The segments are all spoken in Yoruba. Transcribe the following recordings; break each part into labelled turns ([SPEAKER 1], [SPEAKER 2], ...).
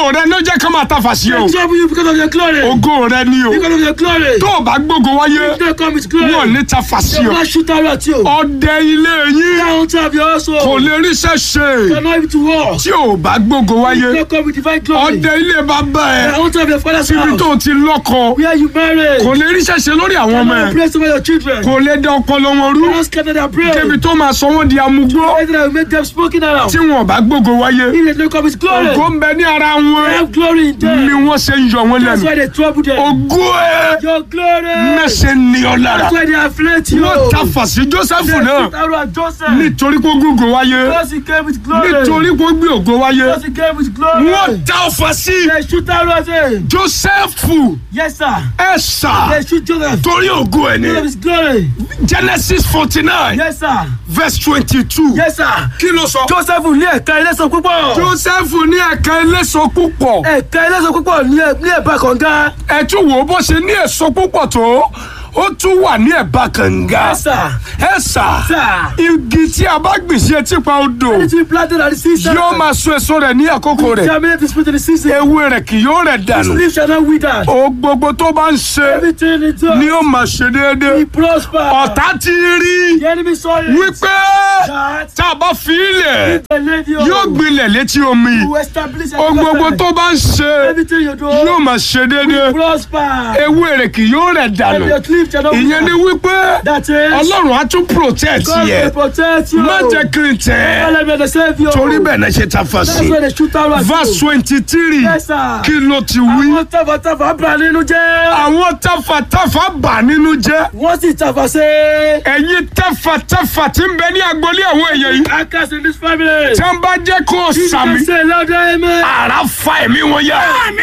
[SPEAKER 1] rẹ ló jẹ́ ká máa ta fàṣẹ o
[SPEAKER 2] They trouble you because of your glory.
[SPEAKER 1] ògo rẹ ni o
[SPEAKER 2] Because of your glory.
[SPEAKER 1] tó o bá gbógo wáyé
[SPEAKER 2] If they come with glory.
[SPEAKER 1] wọn ò ní ta
[SPEAKER 2] They
[SPEAKER 1] fàṣẹ
[SPEAKER 2] will
[SPEAKER 1] o
[SPEAKER 2] not shoot arrow at you.
[SPEAKER 1] ọdẹ ilé yín
[SPEAKER 2] Down to have your household.
[SPEAKER 1] kò lè ríṣẹ́ ṣe
[SPEAKER 2] Cannot even to war.
[SPEAKER 1] tí o bá gbógo wáyé
[SPEAKER 2] They come with divine glory.
[SPEAKER 1] ọdẹ ilé bàbá ẹ
[SPEAKER 2] I want to have your father's
[SPEAKER 1] ibi
[SPEAKER 2] house.
[SPEAKER 1] tó o ti lọ́kọ
[SPEAKER 2] Where you married.
[SPEAKER 1] kò lè ríṣẹ́ ṣe lórí àwọn ọmọ
[SPEAKER 2] Cannot
[SPEAKER 1] ẹ
[SPEAKER 2] place over your children.
[SPEAKER 1] kò lè dá ọpọlọ wọn rú
[SPEAKER 2] Cannot scatter their brain.
[SPEAKER 1] débi tó máa sọ wọn di amúgbó
[SPEAKER 2] Anything that will make them smoking around.
[SPEAKER 1] tí wọn ò bá gbógo wáyé
[SPEAKER 2] If they don't come with glory.
[SPEAKER 1] ògo ń bẹ ní ara
[SPEAKER 2] They
[SPEAKER 1] wọn
[SPEAKER 2] have glory in
[SPEAKER 1] ni
[SPEAKER 2] them.
[SPEAKER 1] wọ́n ṣe ń yọ wọn
[SPEAKER 2] That's
[SPEAKER 1] lẹ́nu
[SPEAKER 2] why they trouble them.
[SPEAKER 1] ògo ẹ
[SPEAKER 2] Your glory.
[SPEAKER 1] mẹ́sẹ̀ ní ọ lára
[SPEAKER 2] That's why they afflict you.
[SPEAKER 1] wọ́n ta fàṣí Jósẹ́fù
[SPEAKER 2] They
[SPEAKER 1] náà
[SPEAKER 2] shoot arrow at Joseph.
[SPEAKER 1] nítorí kó gbógo wáyé
[SPEAKER 2] Because he came with glory.
[SPEAKER 1] nítorí kó gbé ògo wáyé
[SPEAKER 2] Because he came with glory.
[SPEAKER 1] wọ́n ta ọfà sí
[SPEAKER 2] They shoot arrow at him.
[SPEAKER 1] Jósẹ́fù
[SPEAKER 2] Yes, sir.
[SPEAKER 1] ẹ̀sà
[SPEAKER 2] They shoot Joseph.
[SPEAKER 1] torí ògo ẹ̀
[SPEAKER 2] Because of
[SPEAKER 1] ní
[SPEAKER 2] his glory.
[SPEAKER 1] Genesis forty nine
[SPEAKER 2] Yes, sir.
[SPEAKER 1] verse twenty two
[SPEAKER 2] Yes, sir.
[SPEAKER 1] kí ló sọ.
[SPEAKER 2] Joseph ní ẹ̀ka ẹlẹ́sọ̀ púpọ̀.
[SPEAKER 1] Jósẹ́fù ní ẹ̀ka eléso púpọ̀
[SPEAKER 2] ẹ̀ka ẹlẹ́sọ̀ púpọ̀ ní ẹ̀- ní ẹ̀bá kànga.
[SPEAKER 1] ẹ tún wò ó bó ṣe ní èso púpọ̀ tó ó tún wà ní ẹ̀bá kànga
[SPEAKER 2] Yes, sir.
[SPEAKER 1] ẹ̀sà
[SPEAKER 2] Sir.
[SPEAKER 1] igi tí a bá gbìn sí etí pa odò
[SPEAKER 2] Anything you planted at the season.
[SPEAKER 1] yóò máa so èso rẹ̀ ní àkókò rẹ̀
[SPEAKER 2] Germinate the spirit in the season.
[SPEAKER 1] ewé rẹ̀ kì yóò rẹ̀
[SPEAKER 2] His
[SPEAKER 1] dànù
[SPEAKER 2] leaf shall not wither.
[SPEAKER 1] o gbogbo tó bá ń ṣe
[SPEAKER 2] Everything he does.
[SPEAKER 1] ni ó máa ṣe déédéé
[SPEAKER 2] He prosper.
[SPEAKER 1] ọ̀tá ti rí
[SPEAKER 2] The enemy saw it.
[SPEAKER 1] wípé
[SPEAKER 2] That
[SPEAKER 1] tá a bá fi ilẹ̀
[SPEAKER 2] the lady
[SPEAKER 1] yóò gbilẹ̀ létí omi
[SPEAKER 2] will establish
[SPEAKER 1] o gbogbo tó bá ń ṣe
[SPEAKER 2] Everything you do.
[SPEAKER 1] yóò máa ṣe déédéé
[SPEAKER 2] prosper.
[SPEAKER 1] ewé rẹ̀ kì yóò rẹ̀ dànù
[SPEAKER 2] And your leaf shall not
[SPEAKER 1] ìyẹn ni
[SPEAKER 2] wither.
[SPEAKER 1] wípé
[SPEAKER 2] That is.
[SPEAKER 1] ọlọ́run á tún protect
[SPEAKER 2] God
[SPEAKER 1] yẹ
[SPEAKER 2] will protect you.
[SPEAKER 1] má jẹ́ kí n tẹ̀ ẹ́
[SPEAKER 2] God will the savior.
[SPEAKER 1] torí bẹ́ẹ̀ náà ṣe ta fa
[SPEAKER 2] That's
[SPEAKER 1] sí
[SPEAKER 2] why they shoot arrow at
[SPEAKER 1] verse
[SPEAKER 2] you.
[SPEAKER 1] twenty three
[SPEAKER 2] Yes, sir.
[SPEAKER 1] kí ló ti wí
[SPEAKER 2] Àwọn tàfàtàfà bà nínú jẹ́.
[SPEAKER 1] àwọn tafàtafà bà nínú jẹ́
[SPEAKER 2] Wọ́n sì tàfà sí.
[SPEAKER 1] ẹ̀yin tafàtafà tí ń bẹ ní agboolé àwọn èèyàn yìí
[SPEAKER 2] Akas in this family.
[SPEAKER 1] tí wọ́n bá jẹ́ kó o sàmì
[SPEAKER 2] You say louder amen.
[SPEAKER 1] ara fa ẹ̀mí wọn yá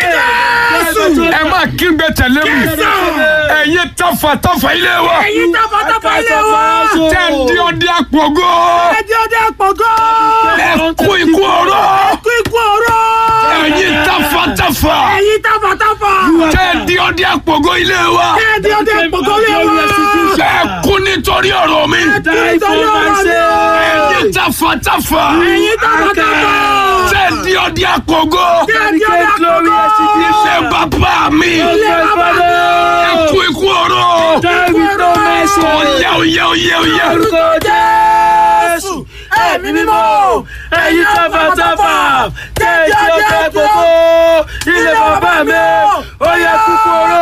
[SPEAKER 1] ẹ má kígbe tẹ̀lé mi ẹ̀yin tafàtafà ilé wa
[SPEAKER 3] Ẹ̀yin tọ́fọ́tọ́fọ́ ilé wa.
[SPEAKER 1] tẹ́ ń di ọdẹ àpògó
[SPEAKER 3] Ẹjọ́ dé pọ̀gọ́.
[SPEAKER 1] ẹ kú ikú ọ̀rọ̀
[SPEAKER 3] Kú ikú ọ̀rọ̀.
[SPEAKER 1] ẹ̀yin tafàtafà
[SPEAKER 3] Ẹ̀yin tọ́fọ́tọ́fọ́.
[SPEAKER 1] tẹ́ ń di ọdẹ àpògó ilé wa
[SPEAKER 3] Ẹjọ́ dé pọ̀gọ́ ilé wa.
[SPEAKER 1] ẹ kú nítorí ọ̀rọ̀ mi
[SPEAKER 2] Die for my
[SPEAKER 1] ẹ̀yin
[SPEAKER 2] sake.
[SPEAKER 1] tafàtafà
[SPEAKER 3] Ẹ̀yin tọ́fọ́tọ́fọ́.
[SPEAKER 1] tẹ́ ń di ọdẹ àpògó
[SPEAKER 3] Ẹjọ́ dé
[SPEAKER 2] Glory
[SPEAKER 3] pọ̀gọ́.
[SPEAKER 1] ilé bàbá mi
[SPEAKER 2] Ilé bàbá mi.
[SPEAKER 1] ẹ kú ikú ọ̀rọ̀
[SPEAKER 2] Die with no mercy.
[SPEAKER 1] ọ̀yẹ́ ọ̀yẹ́ ọ̀yẹ́ ọ̀yẹ́.
[SPEAKER 2] Orúkọ Jésù.
[SPEAKER 3] Ẹ̀mí mímọ́.
[SPEAKER 2] Ẹ̀yin tàfàtàfà. Tẹ̀sí ọ̀tẹ̀ gbogbo. Ilé bàbá mi. Ó yẹ kúkúrú.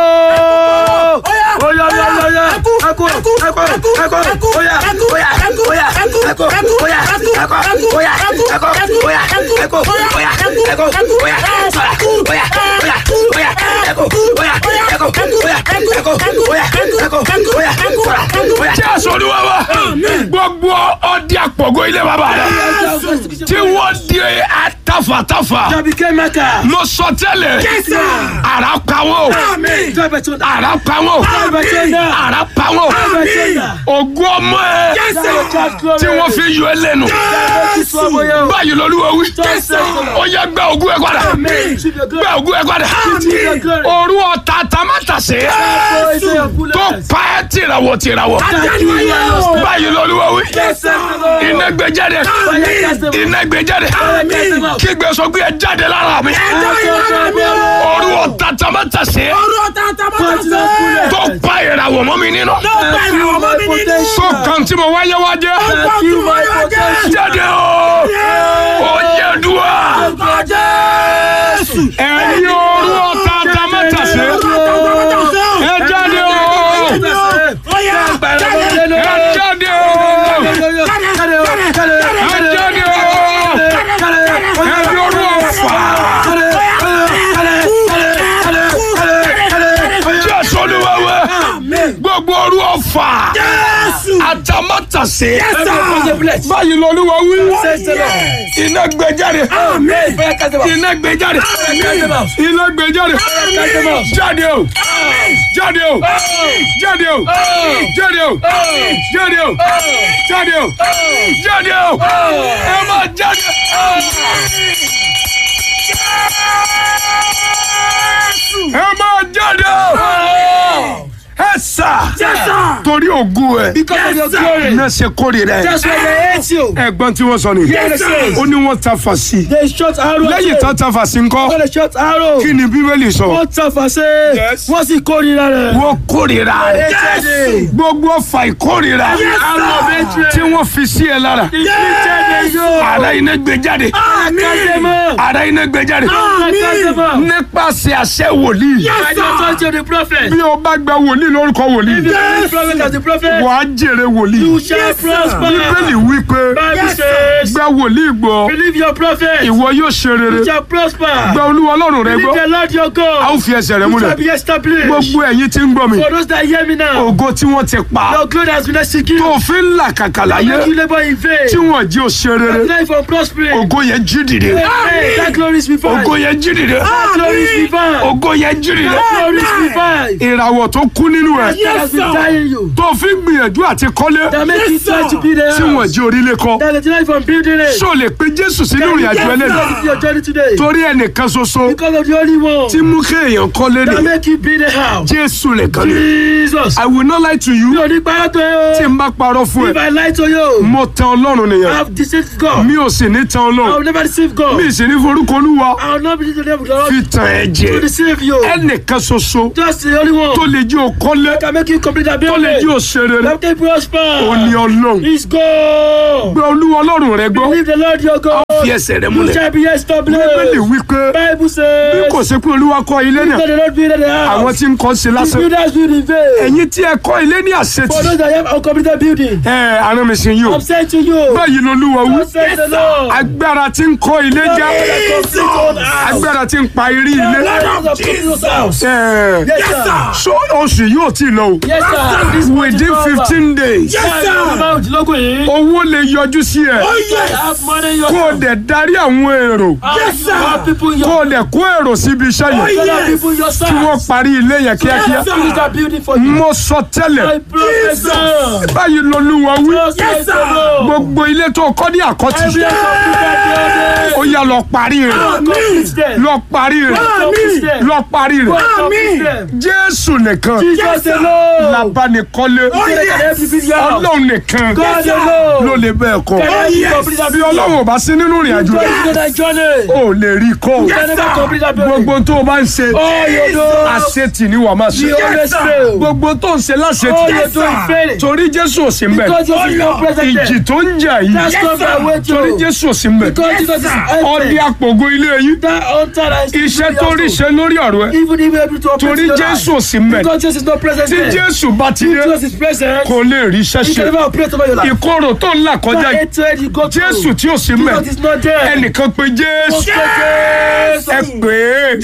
[SPEAKER 2] Ó yá yá yá yá. Ẹkú ẹkú ẹkú ẹkú. Ó yá ó yá ó yá ẹkú ẹkú ó yá ẹkú ó yá ẹkú ó yá ẹkú ó yá ẹkú ó yá sọ̀rọ̀ ó yá ó yá ó yá ẹkú ó yá ẹkú ó yá ẹkú ó yá ẹkú ó yá sọ̀rọ̀ ó yá.
[SPEAKER 1] Jésù Olúwa wa gbogbo ọdẹ àpọ̀gọ́ ilé bàbá rẹ̀ tí wọ́n di àtàfàtàfà
[SPEAKER 2] Jọ̀bi Kẹ́mẹ́kà.
[SPEAKER 1] mo sọ tẹ́lẹ̀ ara pawó
[SPEAKER 2] Jọ̀bẹ̀ tó dà.
[SPEAKER 1] ara pawó
[SPEAKER 2] Jọ̀bẹ̀ tó dà.
[SPEAKER 1] ara pawó
[SPEAKER 2] Jọ̀bẹ̀ tó dà.
[SPEAKER 1] ògùn ọmọ ẹ tí wọ́n fi yọ ẹ lẹ́nu báyìí lọ́lúwa wí ó yẹ gbẹ ògùn ẹ padà gbẹ ògùn ẹ padà òru ọ̀tá tamátàsé tó pa ẹ́ tìràwọ̀ tìràwọ̀ báyìí lọ́lúwa wí iná gbé jáde iná gbé jáde kí gbé sọ gbé ẹ jáde lára mi òru ọ̀tá tamátàsé
[SPEAKER 3] Ọ̀rọ̀ tata mọ́tò sẹ́.
[SPEAKER 1] tó pa ìràwọ̀ mọ́ mi nínú
[SPEAKER 3] Tó pa ìràwọ̀ mọ́ mi nínú.
[SPEAKER 1] tó kàn tí mo wáyé wájé jáde o ó yẹ dùá
[SPEAKER 3] Ọ̀gá Jésù.
[SPEAKER 1] ẹ̀yin òru ọ̀tá tamátàsé ẹ jáde o
[SPEAKER 3] Ó yá.
[SPEAKER 1] ẹ jáde o ẹ jáde o ẹ̀yin òru ọ̀fà Jésù Olúwa wa gbogbo òru ọ̀fà àtàmátàsé báyìí lọ́lúwa wí iná gbé jáde iná gbé jáde iná gbé jáde jáde o jáde o jáde o jáde o jáde o jáde o jáde o ẹ máa jáde. ẹ máa jáde ẹ sà
[SPEAKER 3] Yes, sir.
[SPEAKER 1] torí ògùn ẹ
[SPEAKER 2] Because of your
[SPEAKER 3] Yes, sir.
[SPEAKER 2] glory.
[SPEAKER 1] náà ṣe kórìíra ẹ
[SPEAKER 2] That's why they hate you.
[SPEAKER 1] ẹ̀gbọ́n tí wọ́n sọ ni
[SPEAKER 3] Yes, sir.
[SPEAKER 1] ó ní wọ́n ta fà sí i
[SPEAKER 2] They shot arrow. at
[SPEAKER 1] lẹ́yìn
[SPEAKER 2] you.
[SPEAKER 1] tán ta fà sí ńkọ́
[SPEAKER 2] Wọ́n lè shot arrow.
[SPEAKER 1] kí ni bíbélì sọ
[SPEAKER 2] Wọ́n tàfà sí.
[SPEAKER 1] Yes.
[SPEAKER 2] Wọ́n sì kórìíra rẹ̀.
[SPEAKER 1] wọ́n kórìíra rẹ
[SPEAKER 2] Yes.
[SPEAKER 1] gbogbo ọfà ìkórìíra
[SPEAKER 2] Arrow of hatred.
[SPEAKER 1] tí wọ́n fi sí ẹ lára
[SPEAKER 2] Inflicted you.
[SPEAKER 1] ara iná gbé jáde
[SPEAKER 2] Akademo.
[SPEAKER 1] ara iná gbé jáde
[SPEAKER 2] Akademo.
[SPEAKER 1] nípasẹ̀ àṣẹ wòlíì
[SPEAKER 2] By the authority of the prophet.
[SPEAKER 1] bí o bá gba wòlíì lórúkọ wòlíì
[SPEAKER 2] If you are the prophet as the prophet,
[SPEAKER 1] wàá jèrè wòlíì
[SPEAKER 2] you shall prosper.
[SPEAKER 1] bíbélì wí pé
[SPEAKER 2] Bible says,
[SPEAKER 1] gba wòlíì gbọ́
[SPEAKER 2] believe your prophet,
[SPEAKER 1] ìwọ yóò ṣe rere
[SPEAKER 2] you shall prosper.
[SPEAKER 1] gba olúwa ọlọ́run rẹ
[SPEAKER 2] Believe
[SPEAKER 1] gbọ́
[SPEAKER 2] the Lord your
[SPEAKER 1] a
[SPEAKER 2] God,
[SPEAKER 1] ó fi ẹsẹ̀ rẹ
[SPEAKER 2] you
[SPEAKER 1] múlẹ̀
[SPEAKER 2] shall be established.
[SPEAKER 1] gbogbo ẹ̀yin tí ń gbọ́ mi
[SPEAKER 2] For those that hear me now,
[SPEAKER 1] ògo tí wọ́n ti pa
[SPEAKER 2] your glory has been executed.
[SPEAKER 1] tó fi ń là kàkà láyé
[SPEAKER 2] Make you labor in vain.
[SPEAKER 1] tí wọ́n jí o ṣe rere
[SPEAKER 2] Life from prospering.
[SPEAKER 1] ògo yẹn jí dìde
[SPEAKER 2] Amen. That glory is revived.
[SPEAKER 1] ògo yẹn jí dìde
[SPEAKER 2] That glory is revived.
[SPEAKER 1] ògo yẹn jí dìde
[SPEAKER 2] That glory is revived.
[SPEAKER 1] ìràwọ̀ tó kú nínú ẹ̀
[SPEAKER 2] That has been dying you.
[SPEAKER 1] tó fi ń gbìyànjú àti kọ́lé
[SPEAKER 2] That make you try to be there.
[SPEAKER 1] tí wọ́n jí orílẹ̀ kọ́
[SPEAKER 2] That is life from building it.
[SPEAKER 1] ṣó lè pe jésù sínú ìrìn àjò ẹlẹ́nu
[SPEAKER 2] That is your journey today.
[SPEAKER 1] torí ẹnìkan ṣoṣo
[SPEAKER 2] Because of the only one
[SPEAKER 1] tí mú kéèyàn kọ́lé
[SPEAKER 2] that
[SPEAKER 1] ní
[SPEAKER 2] make you be the house.
[SPEAKER 1] jésù nìkan ni
[SPEAKER 2] Jesus.
[SPEAKER 1] i will not lie to you
[SPEAKER 2] Mi ò ní parọ́ tó
[SPEAKER 1] tí
[SPEAKER 2] yẹ o.
[SPEAKER 1] n bá parọ́ fún
[SPEAKER 2] If
[SPEAKER 1] ẹ
[SPEAKER 2] I lie to you,
[SPEAKER 1] mo tan ọlọ́run
[SPEAKER 2] I
[SPEAKER 1] nìyẹn
[SPEAKER 2] have deceived God.
[SPEAKER 1] mi ò sì ní tan
[SPEAKER 2] I
[SPEAKER 1] ọlọ́run
[SPEAKER 2] will never deceive God.
[SPEAKER 1] mi ì sì ní forúkọ olúwa
[SPEAKER 2] I will not be the name of the Lord
[SPEAKER 1] fi tàn ẹ́
[SPEAKER 2] to
[SPEAKER 1] jẹ
[SPEAKER 2] deceive you.
[SPEAKER 1] ẹnìkan ṣoṣo
[SPEAKER 2] Just the only
[SPEAKER 1] tó
[SPEAKER 2] one
[SPEAKER 1] lè jí o kọ́lé
[SPEAKER 2] can make you complete that
[SPEAKER 1] tó lè jí
[SPEAKER 2] building.
[SPEAKER 1] o ṣe rere
[SPEAKER 2] Let me prosper.
[SPEAKER 1] ó ní ọlọ́run
[SPEAKER 2] He's God.
[SPEAKER 1] gbé olúwa ọlọ́run rẹ gbọ́
[SPEAKER 2] Believe the Lord your God.
[SPEAKER 1] fi ẹsẹ̀ rẹ
[SPEAKER 2] You
[SPEAKER 1] múlẹ̀
[SPEAKER 2] shall be
[SPEAKER 1] bíbélì
[SPEAKER 2] established.
[SPEAKER 1] wí pé
[SPEAKER 2] Bible
[SPEAKER 1] bí
[SPEAKER 2] says.
[SPEAKER 1] kò sí pé olúwa kọ́ ilé náà
[SPEAKER 2] Let the Lord build the
[SPEAKER 1] àwọn
[SPEAKER 2] house.
[SPEAKER 1] tí ń kọ́ ṣe
[SPEAKER 2] The
[SPEAKER 1] lásán
[SPEAKER 2] builders build in vain.
[SPEAKER 1] ẹ̀yin tí ẹ kọ́ ilé ní
[SPEAKER 2] For
[SPEAKER 1] àṣetì
[SPEAKER 2] those that have uncompleted building.
[SPEAKER 1] ẹ àrùn mi sì yín o
[SPEAKER 2] I'm saying to you.
[SPEAKER 1] báyìí lolúwa wí
[SPEAKER 2] God said the Lord.
[SPEAKER 1] agbára tí ń kọ́ ilé já agbára tí ń pa irí ilé ẹ
[SPEAKER 2] Yes, sir.
[SPEAKER 1] so oṣù yóò tí ì lọ o
[SPEAKER 2] Yes, sir. This
[SPEAKER 1] within
[SPEAKER 2] month is over.
[SPEAKER 1] fifteen days
[SPEAKER 2] Yes, sir. Òjìlógún yìí.
[SPEAKER 1] owó lè yọjú sí ẹ
[SPEAKER 2] Have money in your
[SPEAKER 1] kó o dẹ̀ darí àwọn èrò
[SPEAKER 2] Yes, sir. Have people in
[SPEAKER 1] kó
[SPEAKER 2] your
[SPEAKER 1] o dẹ̀ kó èrò síbi iṣẹ́ yẹn
[SPEAKER 2] Have people in your side.
[SPEAKER 1] kí wọ́n parí ilé yẹn kíákíá
[SPEAKER 2] Finish that building for you.
[SPEAKER 1] mo sọ tẹ́lẹ̀
[SPEAKER 2] My professor.
[SPEAKER 1] báyìí lolúwa wí
[SPEAKER 2] Yes, sir.
[SPEAKER 1] gbogbo ilé tó kọ́ ní àkọ́tì
[SPEAKER 2] Every uncompleted
[SPEAKER 1] ó yá lọ parí rẹ̀
[SPEAKER 2] building. Complete them.
[SPEAKER 1] lọ parí rẹ̀
[SPEAKER 2] Complete them.
[SPEAKER 1] lọ parí rẹ̀
[SPEAKER 2] Complete them.
[SPEAKER 1] jésù nìkan
[SPEAKER 2] Jesus alone.
[SPEAKER 1] labanikọ́lé
[SPEAKER 2] Every video.
[SPEAKER 1] ọlọ́run nìkan
[SPEAKER 2] God alone.
[SPEAKER 1] ló lè bẹ́ẹ̀ kọ́
[SPEAKER 2] Can you complete that
[SPEAKER 1] bí
[SPEAKER 2] building?
[SPEAKER 1] ọlọ́run ò bá sí nínú ìrìn àjò
[SPEAKER 2] God
[SPEAKER 1] rẹ̀
[SPEAKER 2] is that journey.
[SPEAKER 1] ó lè rí kọ́ o.
[SPEAKER 2] Can never complete that building.
[SPEAKER 1] gbogbo tó o bá ń ṣe
[SPEAKER 2] All you do.
[SPEAKER 1] àṣetì ni wàá máa ṣe
[SPEAKER 2] You always fail.
[SPEAKER 1] gbogbo tó ń ṣe
[SPEAKER 2] All
[SPEAKER 1] láṣetì
[SPEAKER 2] you do is failing.
[SPEAKER 1] torí jésù ò sí mbẹ̀
[SPEAKER 2] Because Jesus is not present
[SPEAKER 1] ìjì
[SPEAKER 2] there.
[SPEAKER 1] tó ń jà yìí
[SPEAKER 2] That's not that way
[SPEAKER 1] torí
[SPEAKER 2] to.
[SPEAKER 1] jésù ò sí mbẹ̀
[SPEAKER 2] Because Jesus is
[SPEAKER 1] ọdí
[SPEAKER 2] empty.
[SPEAKER 1] àpògo ilé yín
[SPEAKER 2] That altar is
[SPEAKER 1] iṣẹ́ tó rí ṣe lórí ọ̀rọ̀ ẹ
[SPEAKER 2] Even if able to operate
[SPEAKER 1] torí
[SPEAKER 2] in your
[SPEAKER 1] jésù
[SPEAKER 2] life.
[SPEAKER 1] ò sí mbẹ̀
[SPEAKER 2] Because Jesus is not present
[SPEAKER 1] tí
[SPEAKER 2] there.
[SPEAKER 1] jésù bá ti dé
[SPEAKER 2] Jesus is present.
[SPEAKER 1] kò lè rí iṣẹ́
[SPEAKER 2] He
[SPEAKER 1] ṣe
[SPEAKER 2] can never operate over your life.
[SPEAKER 1] ìkorò tó ń là kọjá
[SPEAKER 2] That
[SPEAKER 1] yìí
[SPEAKER 2] hatred you go through.
[SPEAKER 1] jésù tí ò sí mbẹ̀
[SPEAKER 2] Jesus is not there.
[SPEAKER 1] ẹnìkan pé jésù
[SPEAKER 2] Jesus.
[SPEAKER 1] ẹ pè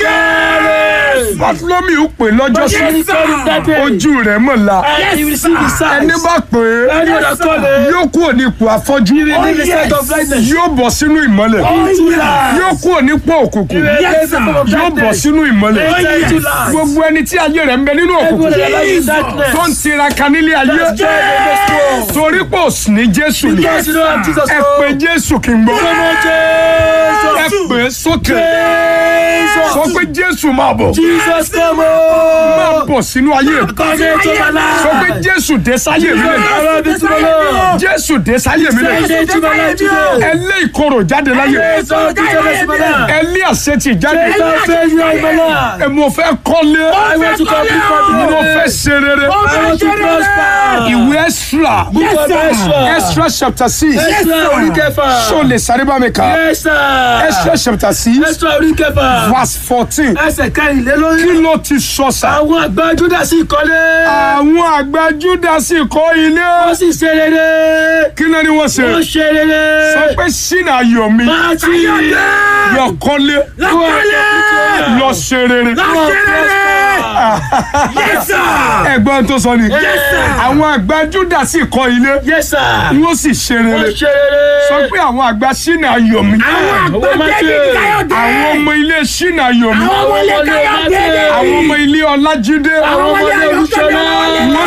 [SPEAKER 1] é bàtúlọ́mì ò pè lọ́jọ́ sí
[SPEAKER 2] Jesus is coming that day.
[SPEAKER 1] ojú rẹ̀ mọ̀ la
[SPEAKER 2] And he will receive his sight.
[SPEAKER 1] ẹni bá pè é
[SPEAKER 2] Any other calling.
[SPEAKER 1] yóò kúrò ní ipò afọ́jú
[SPEAKER 2] He will leave the sight of blindness.
[SPEAKER 1] yóò bọ̀ sínú ìmọ́lẹ̀
[SPEAKER 2] Into light.
[SPEAKER 1] yóò kúrò nípò òkùnkùn
[SPEAKER 2] He will take the form of
[SPEAKER 1] yóò bọ̀
[SPEAKER 2] darkness.
[SPEAKER 1] sínú ìmọ́lẹ̀
[SPEAKER 2] Enter into light.
[SPEAKER 1] gbogbo ẹni tí ayé rẹ̀ ń bẹ nínú
[SPEAKER 2] Everyone
[SPEAKER 1] òkùnkùn
[SPEAKER 2] that lies in darkness.
[SPEAKER 1] tó ń tiraka nílé ayé
[SPEAKER 2] That's joy in this world.
[SPEAKER 1] torí pò ní jésù ni
[SPEAKER 2] Because you don't have Jesus.
[SPEAKER 1] ẹ
[SPEAKER 2] oh.
[SPEAKER 1] pé jésù kì í gbọ́
[SPEAKER 2] Come on,
[SPEAKER 1] ẹ
[SPEAKER 2] Jesus.
[SPEAKER 1] pè é sókè
[SPEAKER 2] Jesus.
[SPEAKER 1] sọ pé jésù máa bọ̀
[SPEAKER 2] Jesus, come
[SPEAKER 1] máa
[SPEAKER 2] on.
[SPEAKER 1] bọ̀ sínú ayé mi
[SPEAKER 2] Come into my life.
[SPEAKER 1] sọ pé jésù dé sáyé mi lè
[SPEAKER 2] I love you to my Lord.
[SPEAKER 1] jésù dé sáyé mi lè
[SPEAKER 2] Say into my life today.
[SPEAKER 1] ẹ lé ìkorò jáde láyé
[SPEAKER 2] Jesus, Jesus, my life.
[SPEAKER 1] ẹ lé àṣetì jáde
[SPEAKER 2] Jesus, failure in my life.
[SPEAKER 1] ẹ mo fẹ́ kọ́lé
[SPEAKER 2] I want to complete my
[SPEAKER 1] mo fẹ́
[SPEAKER 2] business.
[SPEAKER 1] ṣe rere
[SPEAKER 2] I want to prosper.
[SPEAKER 1] ìwé extra
[SPEAKER 2] Book of Ezra.
[SPEAKER 1] extra chapter six
[SPEAKER 2] Ezra orí kẹfà.
[SPEAKER 1] ṣó lè sáré bá mi kà
[SPEAKER 2] Yes, sir.
[SPEAKER 1] extra chapter six
[SPEAKER 2] Ezra orí kẹfà.
[SPEAKER 1] verse fourteen
[SPEAKER 2] Ẹsẹ̀ kẹrìnlélórí.
[SPEAKER 1] kí ló ti sọ sà.
[SPEAKER 2] Àwọn àgbà Júdà sì kọ́lé.
[SPEAKER 1] àwọn àgbà júdásì kọ́ ilé
[SPEAKER 2] Wọ́n sì ṣe rere.
[SPEAKER 1] kí náà ni wọ́n ṣe
[SPEAKER 2] Wọ́n ṣe rere.
[SPEAKER 1] sọ pé sínú ayọ̀ mi
[SPEAKER 2] Máa ti
[SPEAKER 1] lọ kọ́lé
[SPEAKER 2] Lọ́kọ́lé.
[SPEAKER 1] lọ ṣe rere
[SPEAKER 3] Yes, sir.
[SPEAKER 1] ẹ̀gbọ́n tó sọ ni àwọn àgbà júdásì kọ́ ilé
[SPEAKER 2] Yes, sir.
[SPEAKER 1] wọ́n sì ṣe
[SPEAKER 2] Wọ́n
[SPEAKER 1] rere
[SPEAKER 2] ṣe rere.
[SPEAKER 1] sọ pé àwọn àgbà sínú ayọ̀ mi
[SPEAKER 3] Àwọn
[SPEAKER 2] Owó máa
[SPEAKER 3] àgbẹ̀
[SPEAKER 2] ti-
[SPEAKER 3] David Káyọ̀dé.
[SPEAKER 1] àwọn ọmọ ilé sínú ayọ̀ mi
[SPEAKER 3] Àwọn ọmọ ilé Káyọ̀dé.
[SPEAKER 1] àwọn ọmọ ilé ọlájídé
[SPEAKER 2] Àwọn ọmọ ilé Olúṣọlá.
[SPEAKER 1] wọ́n sì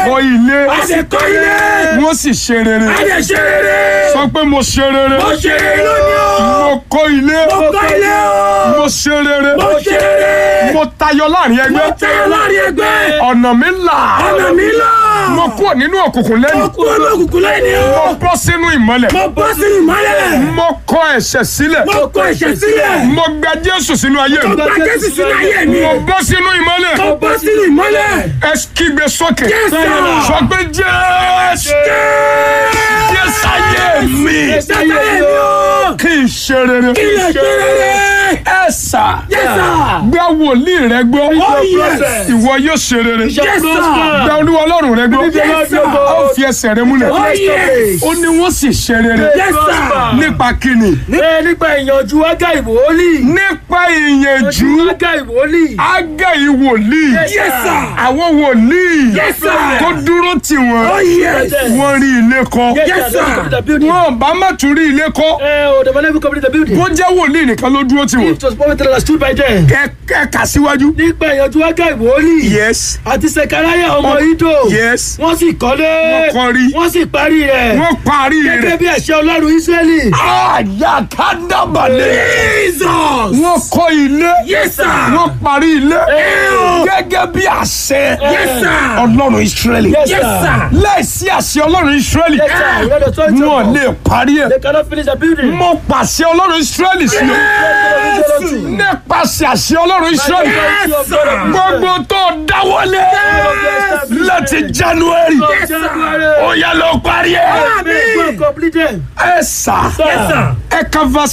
[SPEAKER 1] kọ́ ilé
[SPEAKER 3] a sì kọ́ ilé.
[SPEAKER 1] wọ́n sì ṣe rere
[SPEAKER 3] a lè ṣe rere.
[SPEAKER 1] sọ pé mo ṣe rere
[SPEAKER 3] mo ṣe rere lónìí o.
[SPEAKER 1] mo kọ́ ilé
[SPEAKER 3] mo kọ́ ilé o.
[SPEAKER 1] mo ṣe rere
[SPEAKER 3] mo ṣe rere.
[SPEAKER 1] mo tayọ láàrin
[SPEAKER 3] mo
[SPEAKER 1] ẹgbẹ́
[SPEAKER 3] tayọ láàrin ẹgbẹ́.
[SPEAKER 1] ọ̀nà mi là
[SPEAKER 3] ọ̀nà mi lọ.
[SPEAKER 1] mo kúrò nínú òkùnkùn
[SPEAKER 3] mo
[SPEAKER 1] lẹ́nu
[SPEAKER 3] kú ọmọ òkùnkùn lẹ́yìn o.
[SPEAKER 1] mo bọ́ sínú ìmọ́lẹ̀
[SPEAKER 3] mo bọ́ sínú ìmọ́lẹ̀.
[SPEAKER 1] mo kọ ẹ̀ṣẹ̀ sílẹ̀
[SPEAKER 3] mo kọ ẹ̀ṣẹ̀ sílẹ̀.
[SPEAKER 1] mo gba Jésù sínú ayé mi
[SPEAKER 3] mo gba Jésù sínú ayé mi.
[SPEAKER 1] mo bọ́ sínú ìmọ́lẹ̀
[SPEAKER 3] mo bọ́ sínú ìmọ́lẹ̀.
[SPEAKER 1] ẹ kígbe sókè
[SPEAKER 3] Jésù.
[SPEAKER 1] sọ pé Jésù Jésù ayé mi
[SPEAKER 3] Jésù ayé mi o.
[SPEAKER 1] kí n ṣe rere
[SPEAKER 3] kí lè ṣe rere.
[SPEAKER 1] ẹ sà
[SPEAKER 3] Yes, sir.
[SPEAKER 1] gba wòlíì rẹ gbọ́
[SPEAKER 3] Oh, yes.
[SPEAKER 1] ìwọ yóò ṣe rere
[SPEAKER 3] Yes, sir.
[SPEAKER 1] gba olúwa ọlọ́run rẹ gbọ́
[SPEAKER 3] Yes, sir.
[SPEAKER 1] ó fi ẹsẹ̀ rẹ múlẹ̀
[SPEAKER 3] Oh, yes.
[SPEAKER 1] ó ní wọ́n sì ṣe rere
[SPEAKER 3] Yes, sir.
[SPEAKER 1] nípa kíni
[SPEAKER 2] Ẹ nípa ìyànjú ágá ìwòólì.
[SPEAKER 1] nípa ìyànjú
[SPEAKER 2] ágá ìwòólì.
[SPEAKER 1] ágá ìwòlíì
[SPEAKER 3] Yes, sir.
[SPEAKER 1] àwọn wòlíì
[SPEAKER 3] Yes, sir.
[SPEAKER 1] tó dúró tì wọ́n
[SPEAKER 3] Oh, yes.
[SPEAKER 1] wọ́n rí ilé kọ́
[SPEAKER 3] Yes, sir.
[SPEAKER 1] wọ́n bá má tún rí ilé kọ́
[SPEAKER 2] Ẹ ò dẹ̀bọ̀ never complete the building.
[SPEAKER 1] bó jẹ́ wòlíì nìkan ló dúró tì wọ́n
[SPEAKER 2] It was prophet that stood by them.
[SPEAKER 1] ẹ ẹ kà síwájú.
[SPEAKER 2] Nípa ìyànjú ágá ìwòólì.
[SPEAKER 1] yes
[SPEAKER 2] Àti Sekaraya ọmọ Ido.
[SPEAKER 1] yes
[SPEAKER 2] Wọ́n sì kọ́lé.
[SPEAKER 1] Wọ́n kọ́ rí.
[SPEAKER 2] Wọ́n sì parí rẹ̀.
[SPEAKER 1] wọ́n parí
[SPEAKER 2] Gẹ́gẹ́
[SPEAKER 1] rẹ̀.
[SPEAKER 2] bí àṣẹ Ọlọ́run Ísírẹ́lì.
[SPEAKER 1] àyàkádàbàlẹ̀.
[SPEAKER 3] Jesus.
[SPEAKER 1] wọ́n kọ́ ilé.
[SPEAKER 3] Yes, sir.
[SPEAKER 1] wọ́n parí ilé. gẹ́gẹ́ bí àṣẹ.
[SPEAKER 3] Yes, sir.
[SPEAKER 1] ọlọ́run israẹli.
[SPEAKER 2] Yes,
[SPEAKER 3] Yes, sir.
[SPEAKER 1] láìsí àṣẹ ọlọ́run israẹli.
[SPEAKER 2] Yes, sir. We had authority of
[SPEAKER 1] wọn
[SPEAKER 2] God.
[SPEAKER 1] lè parí ẹ̀.
[SPEAKER 2] They cannot finish the building.
[SPEAKER 1] mo pàṣẹ ọlọ́run israẹli sí o. nípasẹ̀ àṣẹ ọlọ́run israẹli.
[SPEAKER 3] Yes, sir.
[SPEAKER 1] gbogbo tó dáwọ́lé láti january.
[SPEAKER 2] Yes, sir.
[SPEAKER 1] ó yá lọ parí ẹ̀.
[SPEAKER 3] Amen.
[SPEAKER 2] Completed.
[SPEAKER 1] ẹ sà
[SPEAKER 3] Yes, sir.
[SPEAKER 1] ẹ ka verse